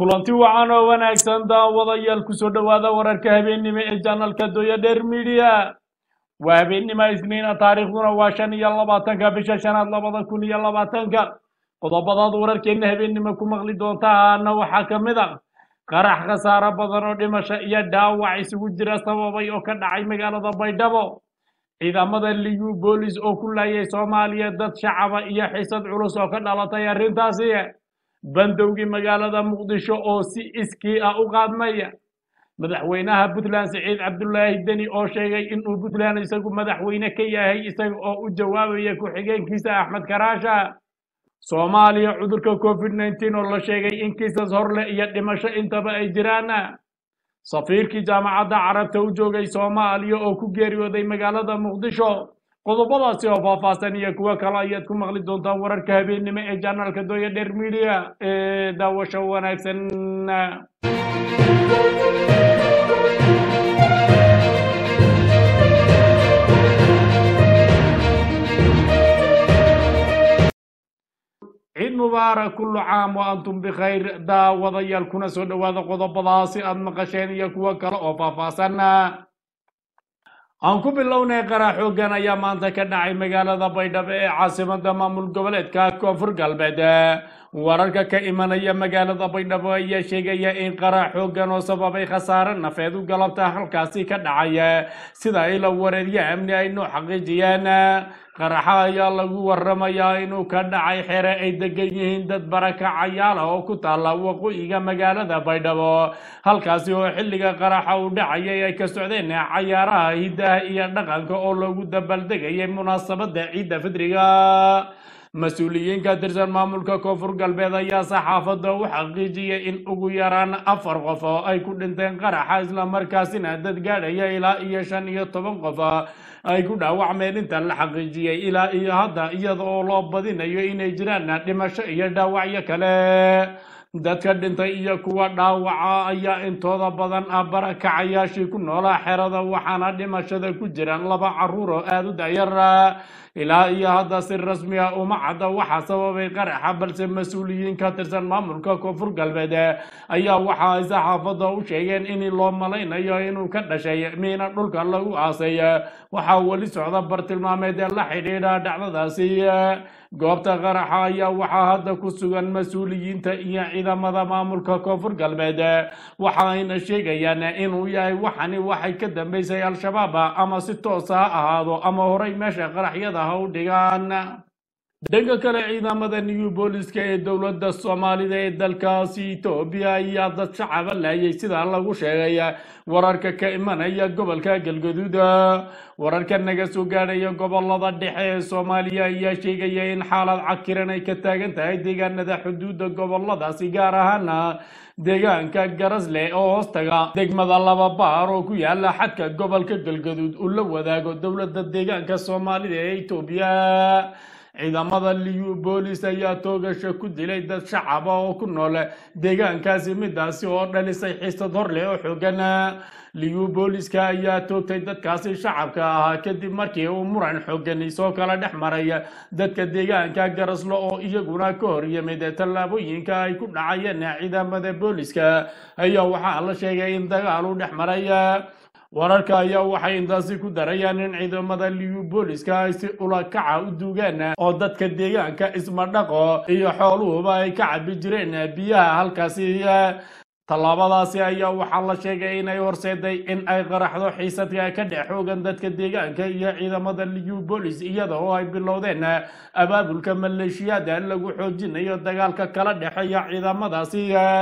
kulanti wacan oo wanaagsan daawadayaal kusoo dhowaada wararka habeennimo ee janalka doya dheer midiya waa habeennimo isniina taariikhduna waa shan iyo labaatanka bisha shanaad labada kun iyo labaatanka qodobadaad wararkeenna habeennimo ku maqli doontaana waxaa ka mid a qarax khasaaro badan oo dhimasho iyo dhaawac isugu jira sababay oo ka dhacay magaalada baydhabo ciidamada liyu boolis oo ku laayay soomaaliya dad shacaba iyo xisad culus oo ka dhalatay arrintaasi bandowgii magaalada muqdisho oo si iskii ah u qaadmaya madaxweynaha puntland siciid cabdulaahi deni oo sheegay inuu puntland isagu madaxweyne ka yahay isaga oo u jawaabaya ku-xigeenkiisa axmed karaasha soomaaliya cudurka covid nneteen oo la sheegay in kiisas horleh iyo dhimasho intaba ay jiraan safiirkii jaamacadda carabta u joogay soomaaliya oo ku geeriyooday magaalada muqdisho qodobadaasi oo faahfaahsan iyo kuwo kale ayaad ku maqli doontaan wararka habeennimo ee janaalka doya dheer midiya ee daawasho wanaagsan ciid mubaarak kullu caam wa antum bikhayr daawadayaal kuna soo dhowaada qodobadaasi aad maqasheen iyo kuwo kale oo faahfaahsan aan ku bilownay qarax xoogan ayaa maanta ka dhacay magaalada baydhabo ee caasimada maamul goboleedka koonfur galbeed wararka ka imanaya magaalada baydhabo ayaa sheegaya in qarax xoogan oo sababay khasaare nafeed u galabta halkaasi ka dhacay sida ila wareerya amni ay noo xaqiijiyeen qaraxa ayaa lagu waramayaa inuu ka dhacay xere ay degan yihiin dad barakacayaal ah oo ku taalla waqooyiga magaalada baydhabo halkaasi oo xilliga qaraxa uu dhacayay ay ka socdeen cayaaraha hiddaha iyo dhaqanka oo lagu dabaldegayay munaasabada ciidda fidriga mas-uuliyiin ka tirsan maamulka koonfur galbeed ayaa saxaafadda u xaqiijiyay in ugu yaraan afar qof oo ay ku dhinteen qaraxa islamarkaasina dad gaadhaya ilaa iyo shan iyo toban qof ay ku dhaawacmeen inta la xaqiijiyey ilaa iyo hadda iyada oo loo badinayo inay jiraan dhimasho iyo dhaawacyo kale dadka dhintay iyo kuwa dhaawaca ayaa intooda badan ah barakacayaashii ku noolaa xerada waxaana dhimashada ku jiraan laba caruur oo aada u dayar ilaa iyo hadda si rasmi ah uma cadda waxaa sababay qaraxa balse mas-uuliyiin ka tirsan maamulka koonfur galbeed ayaa waxa ay saxaafadda u sheegeen in loo malaynayo inuu ka dhashay miina dhulka lagu aasay waxaa weli socda bartilmaameed ee la xidhiidha dhacdadaasi goobta qaraxa ayaa waxaa hadda ku sugan mas-uuliyiinta iyo ciidamada maamulka koonfur galbeed waxa ayna sheegayaan inuu yahay waxani waxay ka dambeysay al-shabaab ama si toosa ha ahaado ama horay meesha qaraxyada ha u dhigaan dhanka kale ciidamada new booliska ee dowladda soomaalida ee dalkaasi etoobiya ayaa dad shacaba laayay sida lagu sheegay wararka ka imanaya gobolka galgaduud wararka naga soo gaadhaya gobolada dhexe ee soomaaliya ayaa sheegaya in xaalad cakiran ay ka taagan tahay deegaanada xuduudda goboladaasi gaar ahaana deegaanka garasle oo hoostaga degmada laba baar oo ku yaala xadka gobolka galgaduud uu la wadaago dowladda deegaanka soomaalida ee etoobiya ciidamada liyu boolis ayaa toogasho ku dilay dad shacaba oo ku nool deegaankaasi midaasi oo dhalisay xiisad hor leh oo xoogan liyu booliska ayaa toogtay dadkaasi shacabka ahaa kadib markii uu muran xoogani soo kala dhex maray dadka deegaanka garaslo oo iyaguna ka hor yimid tallaabooyinka ay ku dhacayeen ciidamada booliska ayaa waxaa la sheegay in dagaal u dhex maray wararka ayaa waxay intaasi ku darayaan in ciidamada liyu booliska ay si ulakaca u duugeen oo dadka deegaanka ismadhaqo iyo xooluhuba ay ka cabi jireen biyaha halkaasi tallaabadaasi ayaa waxaa la sheegay inay horseeday in ay qaraxdo xiisadka ka dhex xoogan dadka deegaanka iyo ciidamada liyu boolis iyada oo ay bilowdeen abaabulka maleeshiyada lagu xoojinayo dagaalka kala dhexeeya ciidamadaasi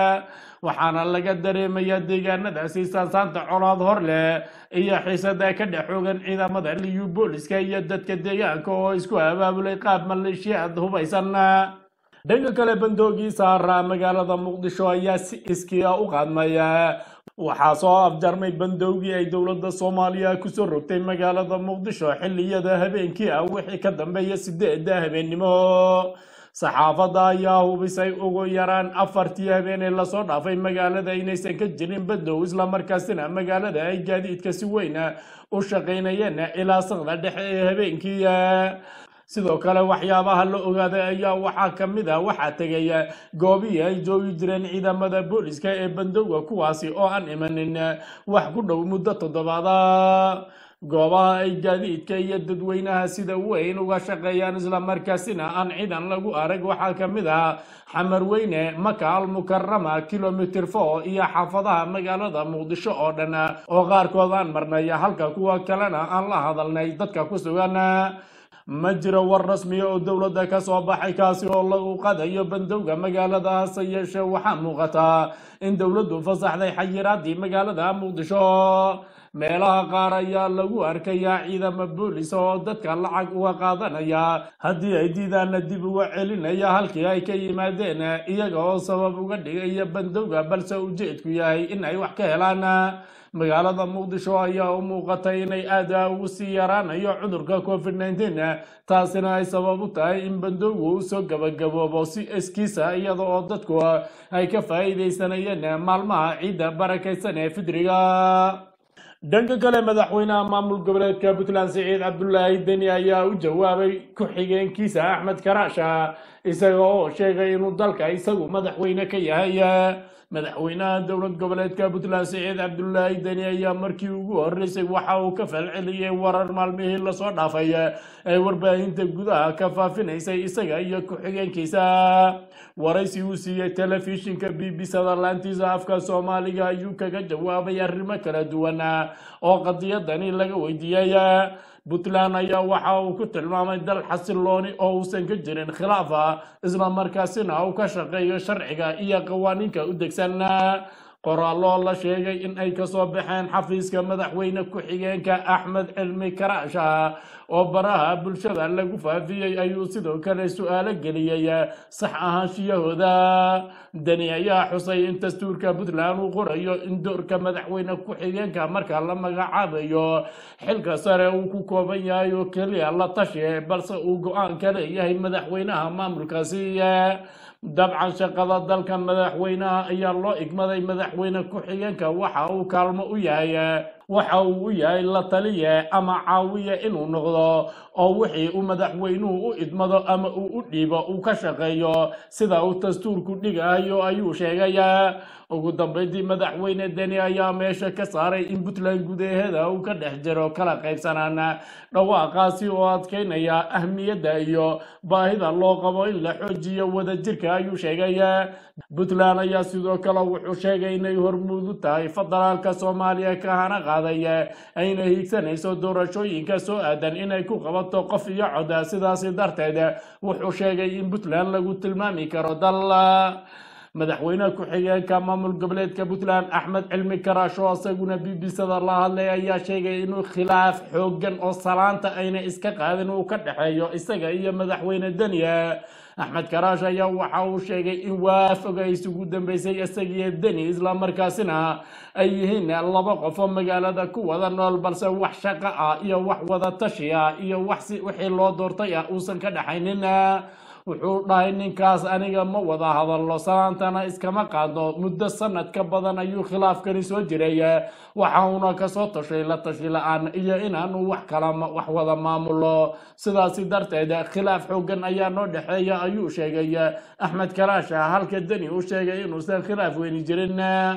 waxaana laga dareemaya deegaanadaasi saansaanta colaad hor leh iyo xiisada ka dhex xoogan ciidamada liyu booliska iyo dadka deegaanka oo isku abaabulay qaab maleeshiyaad hubaysan dhanka kale bandoogii saara magaalada muqdisho ayaa si iskii ah u qaadmaya waxaa soo afjarmay bandowgii ay dowladda soomaaliya kusoo rogtay magaalada muqdisho xilliyada habeenkii ah wixii ka dambeeya sideeda habeennimo saxaafadda ayaa hubisay ugu yaraan afartii habeenee lasoo dhaafay magaalada inaysan ka jirin badow islamarkaasina magaalada ay gaadiidka si weyn u shaqaynayeen ilaa saqda dhexe ee habeenkii sidoo kale waxyaabaha la ogaaday ayaa waxaa ka mid ah waxaa tegaya goobihii ay joogi jireen ciidamada booliska ee bandowga kuwaasi oo aan imanin wax ku dhow muddo toddobaada goobaha ay gaadiidka iyo dadweynaha sida weyn uga shaqeeyaan islamarkaasina aan ciidan lagu arag waxaa ka mid ah xamar weyne maka almukarama kilomitr four iyo xaafadaha magaalada muqdisho oo dhan oo qaarkood aan marnay halka kuwa kalena aan la hadalnay dadka ku sugan ma jiro war rasmiya oo dowladda ka soo baxay kaasi oo lagu qadayo bandowga magaalada hase yeeshee waxaa muuqata in dowladdu fasaxday xayiraadii magaalada muqdisho meelaha qaar ayaa lagu arkayaa ciidamo boolis oo dadka lacag uga qaadanaya haddii ay diidaana dib uga celinaya halkii ay ka yimaadeen iyaga oo sabab uga dhigaya bandowga balse ujeedku yahay in ay wax ka helaan magaalada muqdisho ayaa u muuqatay inay aada ugu sii yaraanayo cudurka covid nneteen taasina ay sabab u tahay in bandowgu uu soo gabagaboobo si eskiisa iyada oo dadku ay ka faa'iidaysanayeen maalmaha ciidda barakaysan ee fidriga dhanka kale madaxweynaha maamul goboleedka puntland siciid cabdulaahi deni ayaa u jawaabay ku-xigeenkiisa axmed karaasha isaga oo sheegay inuu dalka isagu madaxweyne ka yahay madaxweynaha dowlad goboleedka puntland siciid cabdulaahi deni ayaa markii ugu horeysay waxa uu ka falceliyey warar maalmihii lasoo dhaafay ee warbaahinta gudaha ka faafinaysay isaga iyo ku-xigeenkiisa waraysi uu siiyey telefishinka b b sada laantiisa afka soomaaliga ayuu kaga jawaabay arrimo kala duwan oo qadiyadani laga weydiiyey puntland ayaa waxa uu ku tilmaamay dal xasilooni oo uusan ka jirin khilaafa islamarkaasina uu ka shaqeeyo sharciga iyo qawaaniinka u degsan qoraaloo la sheegay in ay kasoo baxeen xafiiska madaxweyne ku-xigeenka axmed cilmi karaasha oo baraha bulshada lagu faafiyey ayuu sidoo kale su-aalo geliyey sax ahaanshiyahooda deni ayaa xusay in dastuurka puntland uu qorayo in doorka madaxweyne ku-xigeenka marka la magacaabayo xilka sare uu ku kooban yahay oo keliya la tashi balse uu go-aan ka leeyahay madaxweynaha maamulkaasi dabcan shaqada dalka madaxweynaha ayaa loo igmaday madaxweyne ku-xigeenka waxa uu kaalmo u yahay waxa uu u yahay la taliye ama caawiye inuu noqdo oo wixii uu madaxweynuhu u idmado ama uu u dhiibo uu ka shaqeeyo sida uu dastuurku dhigayo ayuu sheegay ugu dambeyntii madaxweyne deni ayaa meesha ka saaray in puntland gudaheeda uu ka dhex jiro kala qaybsanaan dhawaaqaasi oo adkeynaya ahmiyadda iyo baahida loo qabo in la xoojiyo wadajirka ayuu sheegay puntland ayaa sidoo kale wuxuu sheegay inay hormuudu tahay federaalka soomaaliya ka hana qaaday ayna hiigsanayso doorashooyinka soo aadan inay ku qabato qof iyo cod sidaasi darteed wuxuu sheegay in puntland lagu tilmaami karo dal madaxweyne ku-xigeenka maamul goboleedka puntland axmed cilmi karaasho isaguna b b sada la hadlay ayaa sheegay inuu khilaaf xoogan oo salaanta ayna iska qaadin uu ka dhexeeyo isaga iyo madaxweyne deniya axmed karaash ayaa waxa uu sheegay in waafoga isugu dambeysay isagiyo deni islamarkaasina ay yihiin laba qof oo magaalada ku wada nool balse wax shaqo ah iyo wax wada tashi ah iyo wax si wixii loo doortay ah uusan ka dhexaynin wuxuu dhahay ninkaas aniga ma wada hadallo salaantana iskama qaadno muddo sanad ka badan ayuu khilaafkani soo jiray waxa uuna kasoo tashay la tashi la-aan iyo inaanu wax kala wax wada maamulo sidaasi darteed khilaaf xoogan ayaa noo dhexeeya ayuu sheegay axmed karaasha halka deni uu sheegay inuusan khilaaf weyni jirin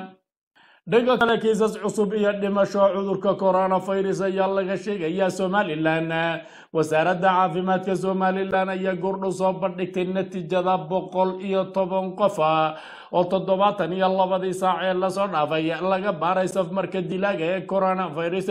dhanka kale kiisas cusub iyo dhimasho cudurka coronavirus ayaa laga sheegayaa somalilan wasaaradda caafimaadka somalilan ayaa goordhow soo bandhigtay natiijada boqol iyo toban qof oo toddobaatan iyo labadii saac ee lasoo dhaafay laga baaray safmarka dilaaga ee coronavirus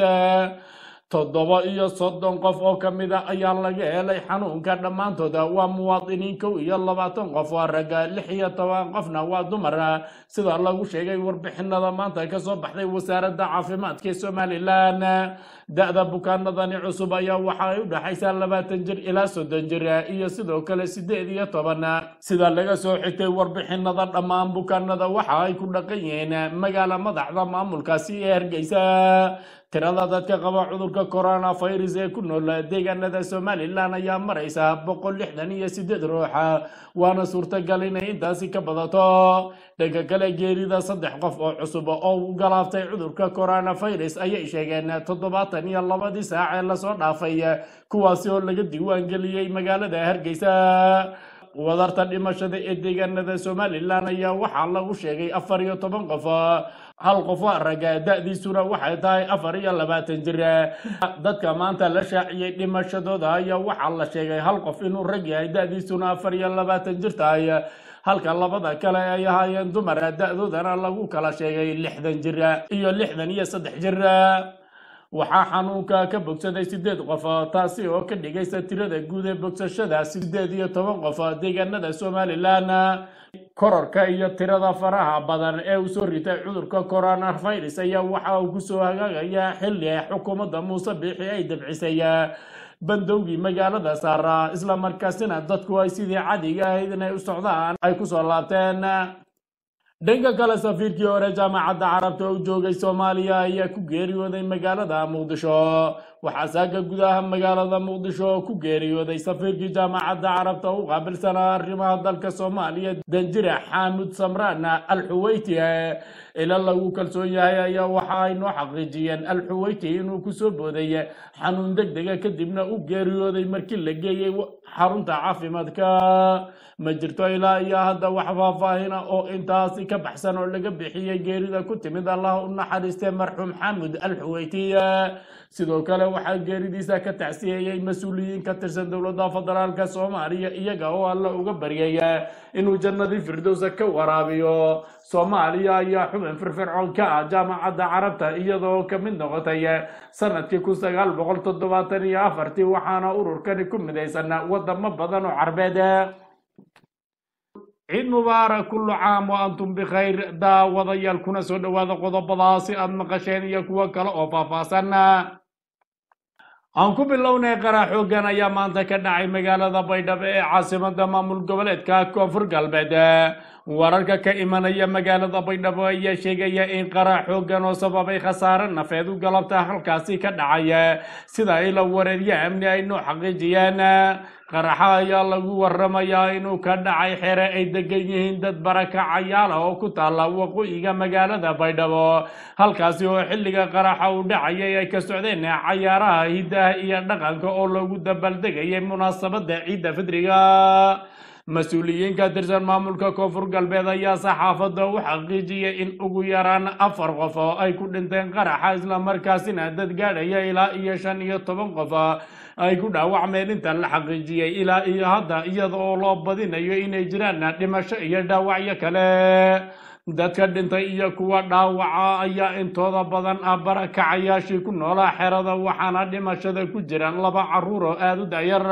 toddoba iyo soddon qof oo ka mid a ayaa laga helay xanuunka dhammaantooda waa muwaadiniin kow iyo labaatan qof waa ragga lix iyo toban qofna waa dumar sida lagu sheegay warbixinada maanta kasoo baxday wasaaradda caafimaadka ee somalilan da-da bukaanadani cusub ayaa waxa ay u dhexaysaa labaatan jir ilaa soddon jir iyo sidoo kale sideed iyo toban sida laga soo xigtay warbixinada dhammaan bukaanada waxa ay ku dhaqan yihiin magaala madaxda maamulkaasi ee hargeysa tirada dadka qaba cudurka cudurka coronavirus ee ku nool deegaanada somalilan ayaa maraysa boqol lixdan iyo sideed ruuxa waana suurtagal inay intaasi ka badato dhanka kale geerida saddex qof oo cusub oo u galaaftay cudurka coronavirus ayay sheegeen toddobaatan iyo labadii saac ee lasoo dhaafay kuwaasi oo laga diiwaangeliyey magaalada hargeysa wadarta dhimashada ee deegaanada somalilan ayaa waxaa lagu sheegay afar iyo toban qof hal qof waa raga da-diisuna waxay tahay afar iyo labaatan jir dadka maanta la shaaciyey dhimashadooda ayaa waxaa la sheegay hal qof inuu rag yahay da-diisuna afar iyo labaatan jir tahay halka labada kale ay ahaayeen dumar da-doodana lagu kala sheegay lixdan jir iyo lixdan iyo saddex jir waxaa xanuunka ka bogsaday sideed qof taasi oo ka dhigaysa tirada guud ee bogsashada sideed iyo toban qof deegaanada somalilan kororka iyo tirada faraha badan ee uu soo ritay cudurka coronavirus ayaa waxa uu kusoo hagaagaya xilli xukuumadda muuse biixi ay dabcisay bandowgii magaalada saara islamarkaasina dadku ay sidii cadiga ahayd inay u socdaan ay kusoo laabteen dhanka kale safiirkii hore jaamacadda carabta oo joogay soomaaliya ayaa ku geeriyooday magaalada muqdisho waxaa saaga gudaha magaalada muqdisho oo ku geeriyooday safiirkii jaamacadda carabta u qaabilsanaa arrimaha dalka soomaaliya danjire xaamud samraan alxuweyti ila lagu kalsoon yahay ayaa waxa ay noo xaqiijiyeen alxuweyti inuu kusoo booday xanuun deg dega kadibna u geeriyooday markii la geeyey xarunta caafimaadka ma jirto ilaa iyo hadda wax faahfaahina oo intaasi ka baxsan oo laga bixiyey geerida ku timid allah u naxariistay marxuum xamud alxuweyti sidoo kale waxaa geeridiisa ka tacsiyeeyey mas-uuliyiin ka tirsan dowladda federaalka soomaaliya iyaga oo alla uga baryay inuu jannadii firdowsa ka waraabiyo soomaaliya ayaa xubin firfircoon ka ah jaamacadda carabta iyadoo ka mid noqotay sanadkii kun sagaal boqol toddobaatan iyo afartii waxaana ururkani ku midaysan wadamo badan oo carbeed ciid mubaarak kullu caam wa antum bikhayr daawadayaal kuna soo dhowaada qodobadaasi aad maqasheen iyo kuwo kale oo faahfaahsan aan ku bilownay qara xooggan ayaa maanta ka dhacay magaalada baydhabo ee caasimada maamul goboleedka koonfur galbeed wararka ka imanaya magaalada baydhabo ayaa sheegaya in qara xooggan oo sababay khasaare nafeed u galabta halkaasi ka dhacay sida ila wareeryo amni ay noo xaqiijiyeen qaraxa ayaa lagu waramayaa inuu ka dhacay xere ay degan yihiin dad barakacayaala oo ku taalla waqooyiga magaalada baydhabo halkaasi oo xilliga qaraxa uu dhacayay ay ka socdeen cayaaraha hiddaha iyo dhaqanka oo lagu dabaldegayay munaasabada ciidda fidriga mas-uuliyiin ka tirsan maamulka koonfur galbeed ayaa saxaafadda u xaqiijiyay in ugu yaraan afar qof oo ay ku dhinteen qaraxa islamarkaasina dad gaadhaya ilaa iyo shan iyo toban qof ay ku dhaawacmeen inta la xaqiijiyey ilaa iyo hadda iyada oo loo badinayo inay jiraan dhimasho iyo dhaawacyo kale dadka dhintay iyo kuwa dhaawaca ayaa intooda badan ah barakacayaashii ku noolaa xerada waxaana dhimashada ku jiraan laba caruur oo aada u dayar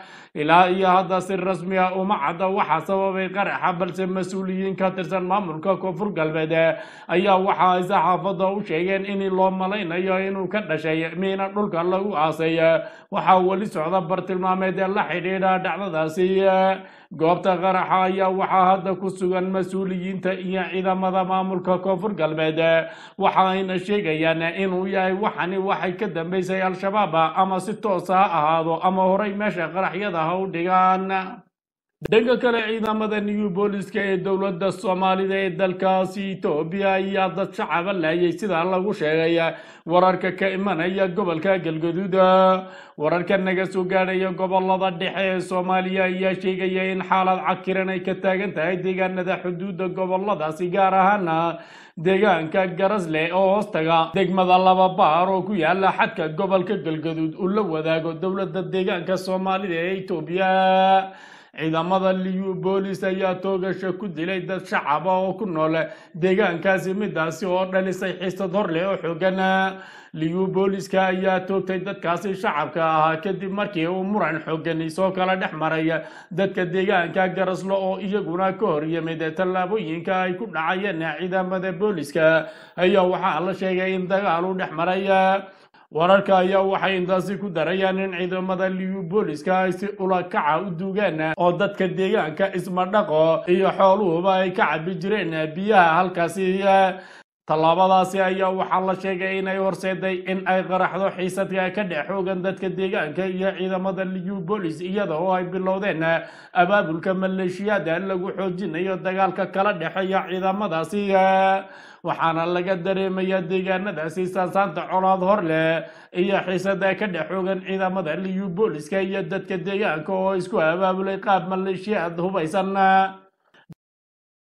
ilaa iyo hadda si rasmi ah uma cadda waxaa sababay qaraxa balse mas-uuliyiin ka tirsan maamulka koonfur galbeed ayaa waxa ay saxaafadda u sheegeen in loo malaynayo inuu ka dhashay miina dhulka lagu aasay waxaa weli socda bartilmaameed ee la xidhiidha dhacdadaasi goobta qaraxa ayaa waxaa hadda ku sugan mas-uuliyiinta iyo ciidamada maamulka koonfur galbeed waxa ayna sheegayaan inuu yahay waxani waxay ka dambeysay al-shabaab ama si toosa ha ahaado ama horay meesha qaraxyada ha u dhigaan dhanka kale ciidamada new booliska ee dowladda soomaalida ee dalkaasi etoobiya ayaa dad shacaba laayay sida lagu sheegay wararka ka imanaya gobolka galgaduud wararka naga soo gaadhaya gobolada dhexe ee soomaaliya ayaa sheegaya in xaalad cakiran ay ka taagan tahay deegaanada xuduudda goboladaasi gaar ahaana deegaanka garasle oo hoostaga degmada laba baar oo ku yaala xadka gobolka galgaduud uu la wadaago dowladda deegaanka soomaalida ee etoobiya ciidamada liyu boolis ayaa toogasha ku dilay dad shacaba oo ku nool deegaankaasi midaasi oo dhalisay xiisad hor leh oo xoogan liyu booliska ayaa toogtay dadkaasi shacabka ahaa kadib markii uu muran xoogani soo kala dhex maray dadka deegaanka garaslo oo iyaguna ka hor yimid tallaabooyinka ay ku dhacayeen ciidamada booliska ayaa waxaa la sheegay in dagaal u dhex maray wararka ayaa waxay intaasi ku darayaan in ciidamada liyu booliska ay si ulakaca u duugeen oo dadka deegaanka ismadhaqo iyo xooluhuba ay ka cabi jireen biyaha halkaasi tallaabadaasi ayaa waxaa la sheegay inay horseeday in ay qaraxdo xiisadka ka dhex xoogan dadka deegaanka iyo ciidamada liyu bolis iyada oo ay bilowdeen abaabulka maleeshiyada lagu xoojinayo dagaalka kala dhexeeya ciidamadaasi waxaana laga dareemaya deegaanadaasi saasaanta colaad hor leh iyo xiisada ka dhex xoogan ciidamada liyu booliska iyo dadka deegaanka oo isku abaabulay qaab maleeshiyaad hubaysan